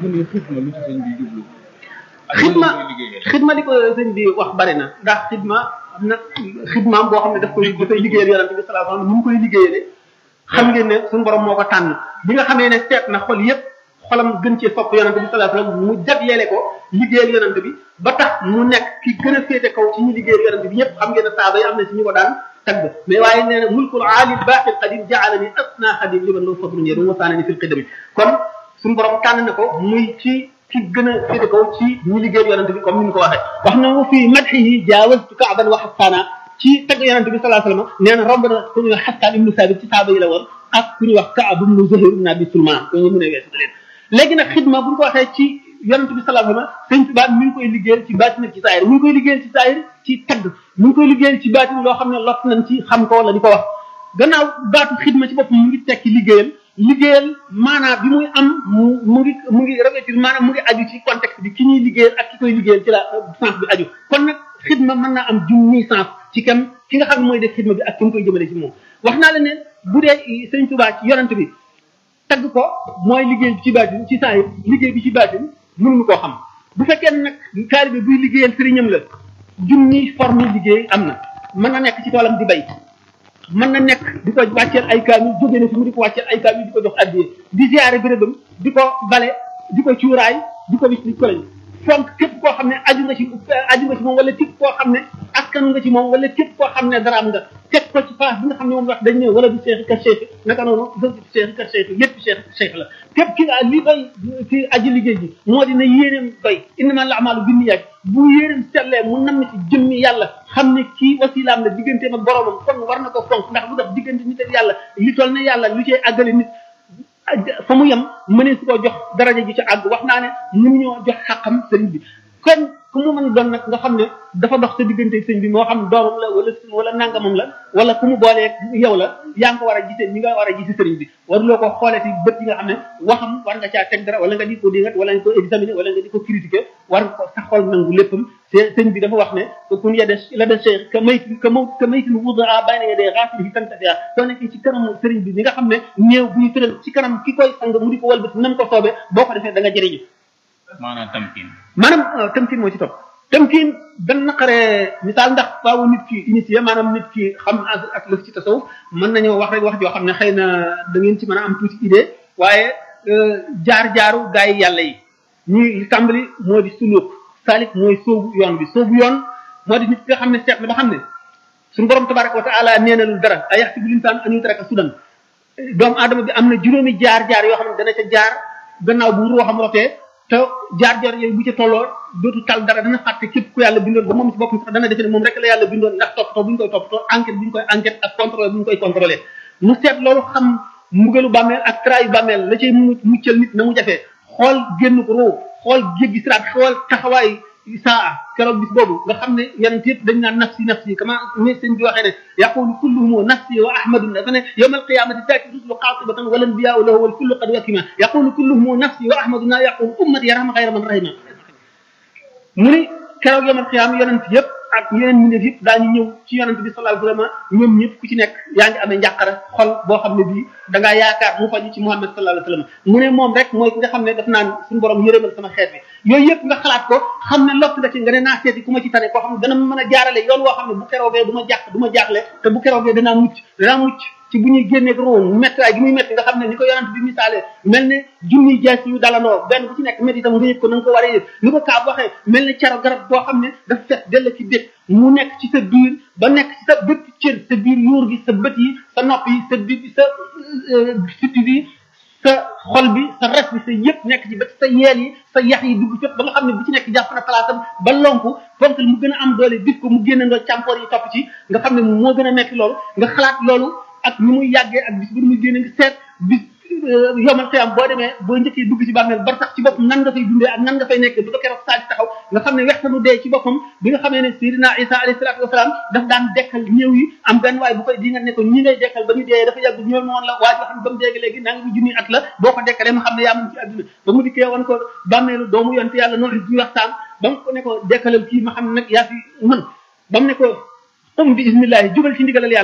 mu ne xidma lu ci sëñ bi jublu ak xidma lu muy liggéeyee. xidma li ko sëñ bi wax bari na ndax xidma am na xidmaam boo xam ne daf koy dafay liggéeyal yonente bi sallallahu alayhi wasallam ni mu koy liggéeyale xam ngeen ne suñu borom moo ko tànn bi nga xamee ne seet na xol yépp xolam gën cee sopp yonente bi sallallahu alayhi wasallam mu jagleele ko liggéeyal yonente bi ba tax mu nekk ki gën a féete kaw ci ñi liggéeyal yonente bi ñëpp xam ngeen ne saaba yi am na ci ñu ko daan tagg mais waaye nee na mulkul aali baqil qadim ja'alani asna xadim liman law fadlun yadu wa saanani fil qidami kon suñu borom tànn na ko muy ci ki gën a féete kaw ci ñi liggéeyal yonente bi comme ni ñu ko waxee wax na mu fii madhihi jaawastu kaaban wa xasaana ci tagg yonente bi sallallahu alayhi wasallam nee na romb na ku ñuy wax xasaan ibnu saabit ci saaba yi la woon ak ku ñuy wax kaab ibnu zuhayr ibnu abi sulman ko ñu mën a weesu leen léegi nag xidma bu ñu ko waxee ci yonente bi sallallahu alayhi wasallam sëñ Tuubaa mi ngi koy liggéeyal ci baatin ak ci saayir mi ngi koy liggéeyal ci saayir ci tagg mi ngi koy liggéeyal ci baatin loo xam ne lot nañ ci xam ko wala di ko wax gannaaw baatu xidma ci boppam mu ngi tekki liggéeyal liggéeyal maanaam bi muy am mu mu ngi mu ngi revêtir maanaam mu ngi aju ci contexte bi ki ñuy liggéeyal ak ki koy liggéeyal ci la sens bi aju kon nag xidma mën naa am junni sens ci kam ki nga xam ne mooy def xidma bi ak ki mu koy jëmale ci moom wax naa la ne bu dee sëñ Tuubaa ci yonent bi tagg ko mooy liggéey bi ci baatin ci saa yi liggéey bi ci baatin mënuñu koo xam bu fekkee nag taalibe buy liggéeyal sëriñam la junni forme liggéey am na mën na nekk ci toolam di bay mën na nekk di ko wàcceel ay kaamil jóge na fi mu di ko wàcceel ay kaamil di ko jox addiye di ziare bérébam di ko bale di ko cuuraay di ko wis di ko lañ fonk képp koo xam ne aju nga ci aju nga ci moom wala képp koo xam ne askan nga ci moom wala képp koo xam ne daraam nga teg ko ci place bi nga xam ne moom wax dañ ne wala du cheikh ka cheikh naka noonu dëgg cheikh ka cheikh lépp cheikh cheikh la képp ki nga li bay ci aji liggéey ji moo di ne yéeneem bay innama al a'malu binniyaat bu yéeneem sellee mu namm ci jëmmi yàlla xam ne kii wasilaam la digganteem ak boromam kon war na ko fonk ndax lu tax diggante nit ak yàlla li toll ne yàlla lu cay àggale nit fa mu yem mënee su ko jox daraja ji ci àgg wax naa ne mënuñoo jox xàqam sëriñ bi kon ku mu mën doon nag nga xam ne dafa dox sa diggante sëñ bi moo xam doomam la wala wala nangamam la wala ku mu boolee yow la yaa ngi ko war a gisee ñi nga war a gisi sëriñ bi waruloo ko xoolee ci bët yi nga xam ne waxam war nga caa teg dara wala nga di ko dingat wala nga ko examiner wala nga di ko critiquer war nga ko sa xol nangu léppam sëñ bi dafa wax ne kun yade la de cheikh ka may ka maw ka maytin wudaa bayna yadee xaafilihi tantafia soo nekkee ci kanamu sëriñ bi ni nga xam ne néew buy tëral ci kanam ki koy sang mu di ko walbati nam ko soobee boo ko defee da nga jëriñu maanaam tamkin maanaam tamkin moo ci topp tamkin dan naqaree misaal ndax faawu nit ki initié maanaam nit ki xam ak lëf ci tasawuf mën nañoo wax rek wax joo xam ne xëy na da ngeen ci mën a am tuuti idée waaye jaar-jaaru gaa yi yàlla yi ñuy tàmbali moo di suluk salik mooy soobu yoon bi soobu yoon moo di nit ki nga xam ne seet na ba xam ne suñu borom tabaraka wa taala nee na lu dara ay yaxsibu linsaan an yutraka sudan doomu aadama bi am na juróomi jaar-jaar yoo xam ne dana ca jaar gannaaw bu ruuxam rotee te jaar-jaar yooyu bu ca tolloo dootu tal dara dana fàtte képp ku yàlla bindoon ba moom ci boppam sax dana defe ne moom rek la yàlla bindoon ndax toppatoo bu ñu koy toppatoo enquête bu ñu koy enquête ak contrôle bu ñu koy contrôlé mu seet loolu xam mbugalu bàmmeel ak trayu bàmmeel la cay mu muccal nit na mu jafee xool génn ko roo xool jéggi siraat xool taxawaay saa keroog bis boobu nga xam ne yeneen yëpp dañ naan nafsi nafsi kama ne sëñ bi waxee ne yaqulu kulluhum nafsi wa ahmadu dafa ne yawma alqiyamati taati rusulu qatibatan wal anbiya'u lahu wal kullu qad wakima yaqulu kulluhum nafsi wa ahmadu na yaqulu ummati yarham xayra man rahima mu ni keroog yawma alqiyama yonent yëpp ak yeneen mbindeef yëpp daañu ñëw ci yonent bi sallallahu alayhi wasallam ñoom ñëpp ku ci nekk yaa ngi amee njàqara xol boo xam ne bii da ngaa yaakaar mu faju ci Muhammad sallallahu alayhi wasallam mu ne moom rek mooy ki nga xam ne daf naan suñu borom yërëmal sama xeet bi yooyu yëpp nga xalaat ko xam ne lott nga ci nga ne naa seeti ku ma ci tane koo xam ne dana mën a jaarale yoon woo xam ne bu keroogee du ma jàq du ma jaaxle te bu keroogee danaa mucc danaa mucc ci bu ñuy génneeg room méttiwaay gi muy métti nga xam ne ni ko yonent bi misaale mel ne junniy jaas yu dalandoo benn bu ci nekk métti itam nga yëg ko na nga ko war a yëg ni ko kaab waxee mel ne caro garab boo xam ne dafa fet dell ci bét mu nekk ci sa biir ba nekk ci sa bépp cër sa biir yuur gi sa bët yi sa nopp yi sa bi sa sitti bi sa xol bi sa res bi sa yëpp nekk ci ba sa yeel yi sa yax yi dugg fépp ba nga xam ne bu ci nekk jàpp na palaasam ba lonku fonk mu gën a am doole bit ko mu génne ndoo càmpoor yi topp ci nga xam ne moo gën a metti loolu nga xalaat loolu ak ni muy yàggee ak bis bu muy génne nga seet bis yomal xiyam boo demee boo njëkkee dugg ci bàmmeel bar sax ci boppam nan nga fay dundee ak nan nga fay nekk du ko keroog saa taxaw nga xam ne wextanu dee ci boppam bi nga xamee ne Seydina Isa alayhi salaatu wasalaam daf daan dekkal ñëw yi am benn waay bu koy di nga ne ko ñi ngay dekkal ba ñu dee dafa yàgg ñoom woon la waa joo xam ne ba mu dee léegi nanga mu junni at la boo ko dekkalee ma xam ne yaa mun ci àdduna ba mu dikkee woon ko bàmmeelu doomu yonte yàlla noonu ñu waxtaan ba mu ko ne ko dekkalal kii ma xam ne nag yaa fi mën ba mu ne ko um bi ismillahi jubal ci ndigalal yàlla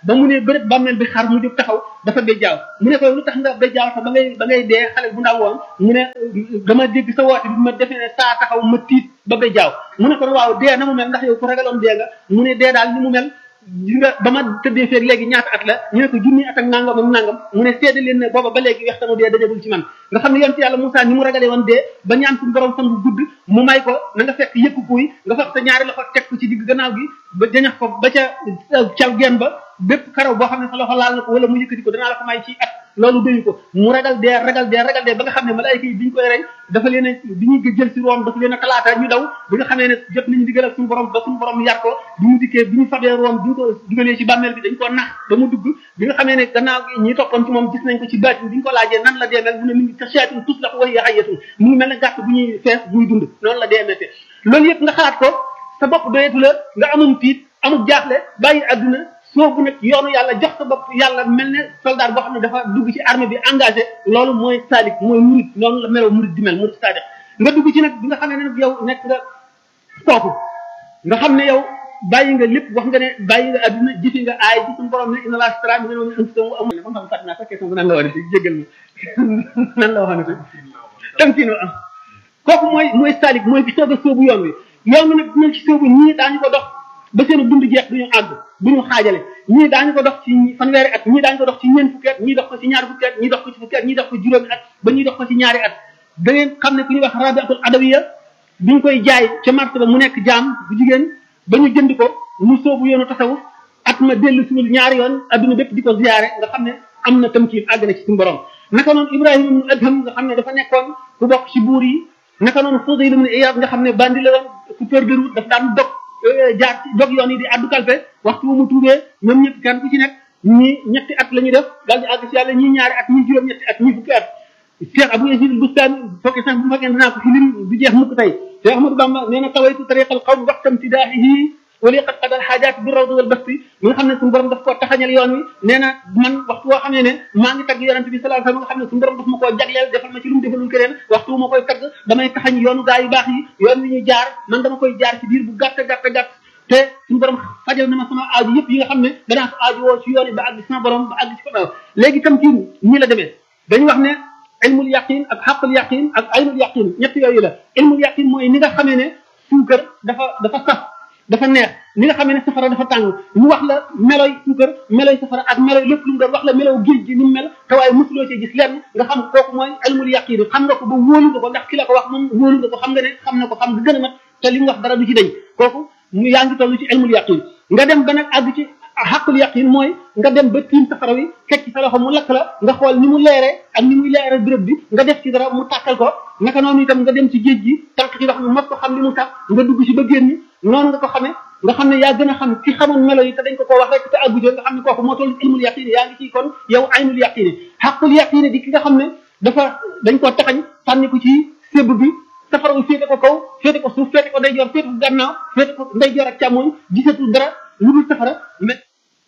ba mu ne bërëb bàmmeel bi xar mu jóg taxaw dafa bejjaaw mu ne ko lu tax nga bejjaaw te ba ngay ba ngay dee xale bu ndaw woon mu ne dama dégg sa woote bi ma defee ne saa taxaw ma tiit ba bejjaaw mu ne ko waaw dee na mu mel ndax yow ku ragaloon dee nga mu ne dee daal ni mu mel gis nga ba ma tëddee feeg léegi ñaata at la ñu ne ko junni at ak nangam ak nangam mu ne seede leen ne booba ba léegi wextanu dee dajagul ci man nga xam ne yonent yàlla Moussa ni mu ragalee woon dee ba ñaan suñu borom fan bu gudd mu may ko na nga fekk yëkku kuy nga fekk sa ñaari loxo teg ko ci digg gannaaw gi ba jañax ko ba ca cal geen ba bépp karaw boo xam ne sa loxo laal na ko wala mu yëkkati ko danaa la ko may ci at loolu doyu ko mu ragal dee ragal dee ragal dee ba nga xam ne malaayika yi bi ñu koy rey dafa leen a bi ñuy jël si room dafa leen a talaata ñu daw bi nga xamee ne jot nañu digal ak suñu borom ba suñu borom yar ko bi mu dikkee bi ñu fabee room bi ñu ko dugalee ci bàmmeel bi dañ ko nax ba mu dugg bi nga xamee ne gannaaw gi ñi toppoon ci moom gis nañ ko ci baatin bi ñu ko laajee nan la dee mel mu ne mi ngi ka seetin tus la ko wax yaxayatun mu ngi mel ne gàtt bu ñuy fees buy dund noonu la dee métte loolu yëpp nga xalaat ko sa bopp doyetu la nga amum tiit amul jaaxle bàyyi àdduna soobu nag yoonu yàlla jox sa bopp yàlla mel ne soldat boo xam ne dafa dugg ci armée bi engagé loolu mooy salik mooy murid noonu la meloo murid di mel murid sadiq nga dugg ci nag bi nga xam ne nag yow nekk nga kooku nga xam ne yow bàyyi nga lépp wax nga ne bàyyi nga adduna jëfi nga aay ci suñu borom ne inna laa stara mi ne moom anfusahum wa amwaalahum xam fàtt naa sa question bi nan la waxee jéggal ma nan la waxee tamkin wa am kooku mooy mooy salik mooy bi soog a soobu yoon wi yoon wi nag dinañ ci soobu ñii daañu ko dox ba seen dund jeex duñu àgg duñu xaajale ñii daañu ko dox ci fanweeri at ñii daañu ko dox ci ñeent fukki at ñii dox ko ci ñaari fukki at ñii dox ko ci fukki at ñii dox ko juróomi at ba ñuy dox ko ci ñaari at da ngeen xam ne ku ñuy wax rabiatul adawiya biñ koy jaay ca marché ba mu nekk jaam bu jigéen ba ñu jënd ko mu soobu yoonu tasawuf at ma dellu siwul ñaari yoon adduna bépp di ko ziyaare nga xam ne am na tamkiin àgg na ci suñu borom naka noonu ibrahima ibnu adham nga xam ne dafa nekkoon ku bokk ci buur yi naka noonu Fudayl ibn Iyad nga xam ne bandi la woon coupeur de route daf daan dog jaar ci dog yoon yi di addu kalpe waxtu mu tuubee ñoom ñëpp kenn ku ci nekk ñi ñetti at la ñuy def daal di àgg ci yàlla ñii ñaari at ñii juróom ñetti at ñii fukki at Cheikh Abou Yazid al-Bustami fokke sax bu fekkee dinaa ko fi lim du jeex mukk tey Cheikh Ahmadou Bamba nee na tawaytu tariqal qawm waxtam tidaahihi wali qad qadal xaajaat bi rawd wal basti mi nga xam ne suñu borom daf koo taxañal yoon wi nee na man waxtu woo xam ne ne maa ngi tagg yonente bi sallallahu alayhi wasallam nga xam ne suñu borom daf ma koo jagleel defal ma ci lu mu defalul keneen waxtu wu ma koy tagg damay taxañ yoonu gaa yu baax yi yoon wi ñu jaar man dama koy jaar ci biir bu gàtt gàtt gàtt te suñu borom fajal na ma sama aaju yëpp yi nga xam ne danaa ko aaju woo ci yoon yi ba àgg sama borom ba àgg ci ko léegi tam kii ñii la demee dañu wax ne ilmul yaqin ak xaqul yaqin ak aynul yaqin ñett yooyu la ilmul yaqin mooy ni nga xamee ne suukar dafa dafa saf dafa neex ni nga xamee ne safara dafa tàng ñu wax la meloy suukar meloy safara ak meloy lépp lu mu doon wax la melow géej gi ni mu mel te waaye mosuloo cee gis lenn nga xam kooku mooy ilmul yaqin xam nga ko ba wóolu nga ko ndax ki la ko wax moom wóolu nga ko xam nga ne xam na ko xam nga gën a mat te li mu wax dara du ci dañ kooku mu yaa ngi toll ci ilmul yaqin nga dem ba nag àgg ci xaqul yaqin mooy nga dem ba tiim safara wi fekk ci sa loxo mu lakk la nga xool ni mu leere ak ni muy leere béréb bi nga def ci dara mu tàkkal ko naka noonu itam nga dem ci géej gi tànk ci ndox mi mos ko xam li mu tax nga dugg ci ba génn noonu nga ko xamee nga xam ne yaa gën a xam ki xamoon melo yi te dañ ko koo wax rek te àggu nga xam ne kooku moo toll ilmul yaqin yaa ngi ci kon yow aynul yaqin xaqul yaqin di ki nga xam ne dafa dañ koo taxañ sànni ko ci sébb bi safara wi féete ko kaw féete ko suuf féete ko ndeyjoor féete ko gannaaw féete ko ndeyjoor ak càmmoñ gisatul dara lu dul safara mais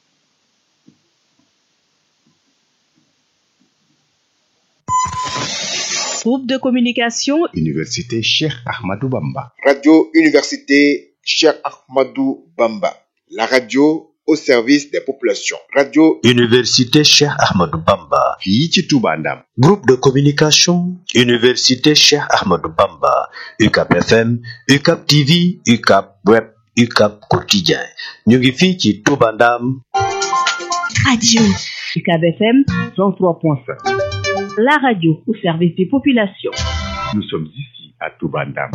Groupe de communication Université Cheikh Ahmadou Bamba. Radio Université Cheikh Ahmadou Bamba. La radio au service des populations. Radio Université Cheikh Ahmadou Bamba. fii ci Touba Ndam. Groupe de communication Université Cheikh Ahmadou Bamba. UCAP FM, UCAP TV, UCAP Web, UCAP Quotidien. ñu ngi fii ci Touba Ndam. Radio UCAB FM 103.5. la radio au service des populations. Nous sommes ici à Touba Ndam.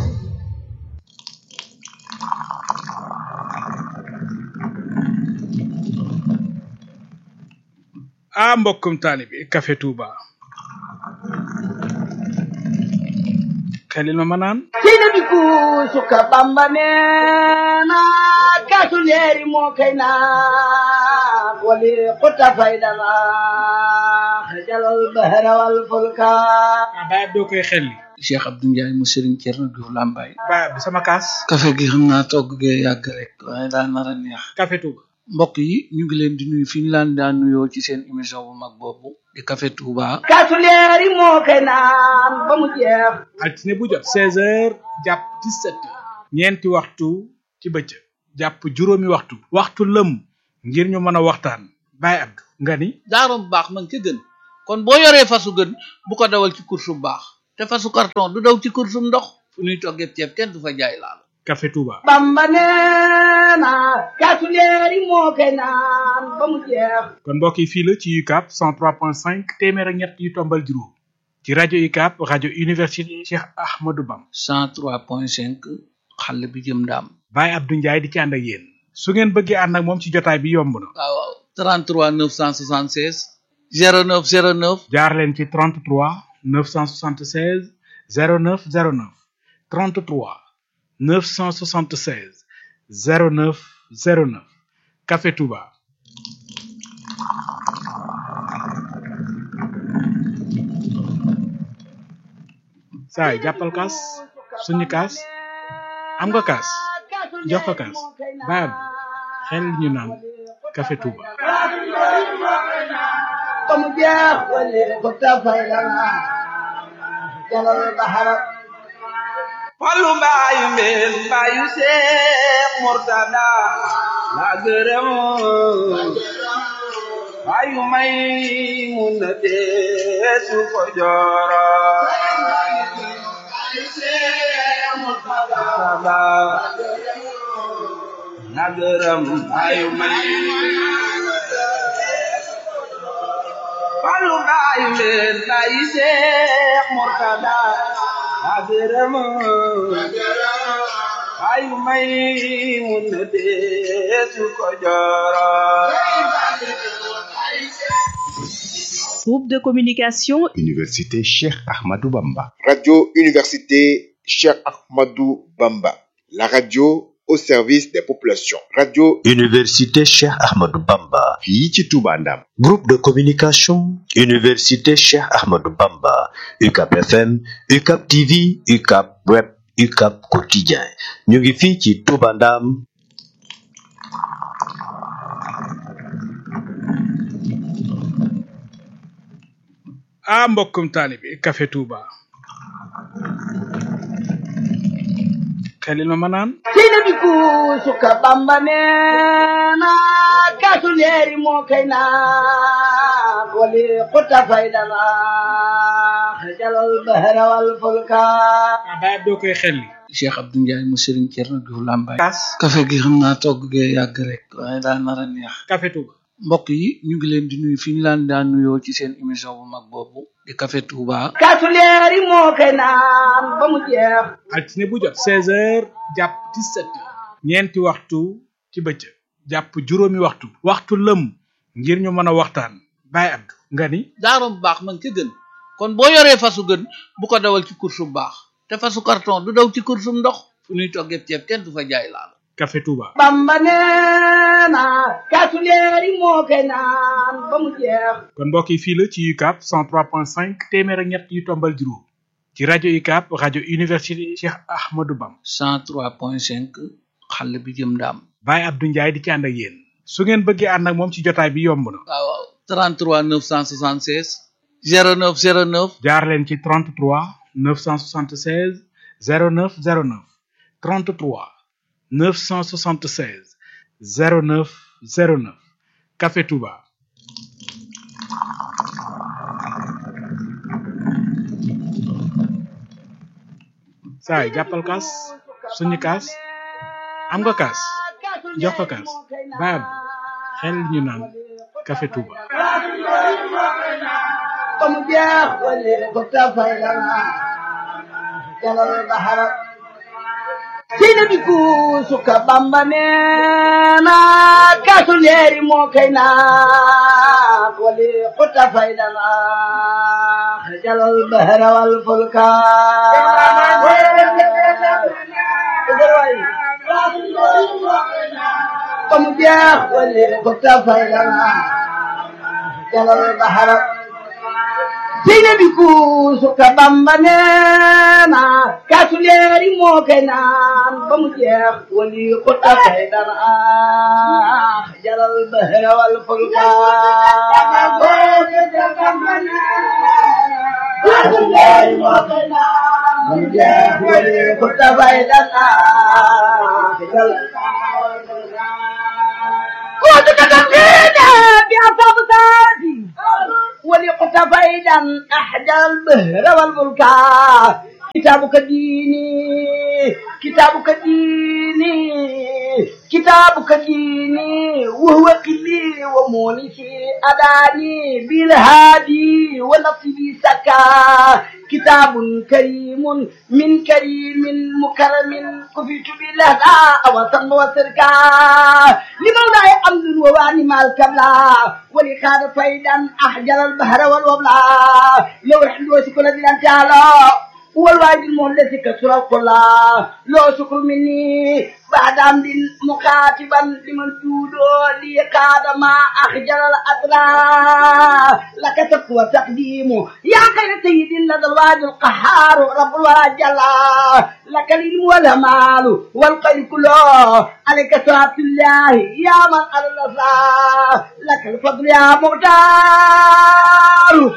ah mbokkum taalibi Café Touba xelil ma ma naan sina bi suka bamba neena kaasu leeri moo kay naa wali xutta faydana xajalal bahra wal fulka ah baab doo koy xelli Cheikh Abdou Ndiaye mu Serigne Thierno Diouf Lambaye baab bi sama kaas café gi xam naa togg gee yàgg rek waaye daa nar a neex Café Touba mbokk yi ñu ngi leen di nuyu fi ñu laan daan nuyoo ci seen émission bu mag boobu di café Touba kaasu leeri moo kay naan ba mu jeex altine bu jot seize heures jàpp dix-sept heures ñeenti waxtu ci bëccëg jàpp juróomi waxtu waxtu lëm ngir ñu mën a waxtaan Baye Abdou nga ni jaaro bu baax man ca gën kon boo yoree fasu gën bu ko dawal ci course bu baax te fasu carton du daw ci course bu ndox fu ñuy toggee ceeb kenn du fa jaay laal Café Touba bamba neena kaasu leeri moo koy naan ba mu jeex kon mbokk yi fii la ci UCAB 103.5 téeméer ak ñett yu tombal juróom ci rajo UCAB rajo université Cheikh Ahmadou Bam 103.5 xale bi jëm ndaam Baye Abdou Ndiaye di ci ànd ak yéen su ngeen bëggee ànd ak moom ci jotaay bi yomb na waaw waaw 33 976 09 09 jaar leen ci 33 976 09 09 33 976 09 09 Café Touba saay jàppal kaas suñu kaas am nga kaas jox ko kaas baab xel ñu naan Café Touba ba mu jeex wali ko tafay lana jalal bahara Fallu mbaayu mbeen mbaayu Seex Murtada la gërëm mbaayu may mun na deesu ko jooro Murtada la gërëm mbaayu may Fallu mbaayu mbeen mbaayu Seex Murtada la gërëm ayu may mun na deesu ko jooro Groupe de communication Université Cheikh Ahmadou Bamba. Radio Université Cheikh Ahmadou Bamba. La radio au service des populations. Radio Université Cheikh Ahmadou Bamba. fii ci Touba Ndam. Groupe de communication Université Cheikh Ahmadou Bamba. UCAP FM, UCAP TV, UCAP Web, UCAP Quotidien. ñu ngi fii ci Touba Ndam. ah mbokkum taalibi Café Touba xelil ma ma naan sina bi kuusuka bamba neena kaasu leeri moo koy naan wali ko tafay lana jalal bahara wal fulka ah Baye Abdou koy xelli Cheikh Abdou Ndiaye mu Serigne Thierno Diouf Lambaye kaas café gi xam naa togg gee yàgg rek waaye daa nar a neex Café Touba mbokk yi ñu ngi leen di nuyu fi ñu laan daan nuyoo ci seen émission bu mag boobu di Café Touba kaasu leeri moo koy naan ba mu jeex altine bu jot 16h jàpp 17h ñeenti waxtu ci bëccëg jàpp juróomi waxtu waxtu lëm ngir ñu mën a waxtaan Baye Abdou nga ni jaaro bu baax man ca gën kon boo yoree fasu gën bu ko dawal ci course bu baax te fasu carton du daw ci course bu ndox fu ñuy toggee ceeb kenn du fa jaay laal Café Touba bamba neena kaasu leeri moo koy naan ba mu jeex kon mbokk yi fii la ci UCAB 103.5 téeméer ak ñett yu tombal juróom ci rajo UCAB rajo université Cheikh Ahmadou Bam 103.5 xale bi jëm ndaam Baye Abdou Ndiaye di ci ànd ak yéen su ngeen bëggee ànd ak moom ci jotaay bi yomb na waaw waaw 33 976 09 09 jaar leen ci 33 976 09 09 33 976 09 09 Café Touba saay jàppal kaas suñu kaas am nga kaas jox ko kaas Baye Abdou xel ñu naan Café Touba ba mu jeex wali ko tafay lana jalal bahara sina bi kuusuka bamba neena kaasu leeri moo koy naan wali ko tafay lana jalal bahara wal fulka ba mu jeex wali ko tafay lana jalal bahara sina bi kuusuka bamba neena kaasu leeri moo koy naan ba mu jeex wali ko tafay dara jalal bahra wal fulka kaasu leeri moo koy naan ba mu jeex wali ko tafay dara jalal تتقينا بأصاب ذاتي ولقتفيدا أحجى البهر والبركاء كتابك ديني كتابك ديني كتابك ديني وهو قلي ومونسي أداني بالهادي ونصبي سكا كتاب كريم من كريم مكرم كفيت بالهدى وصم وسركا لمولاي أمر وواني مع الكبلا ولكان فيدا أحجر البحر والوبلا لو الحلوة كل دي أنت والواجب المهلس كسر القلا لو شكر مني بعد عمد مخاطبا لمن تودو لي كاد ما أخجل الأطراف لك تقوى تقديم يا خير سيد لدى الواجب القهار رب الورى جلا لك العلم والمال والخير كله عليك صلاة الله يا من على الأسرار لك الفضل يا مختار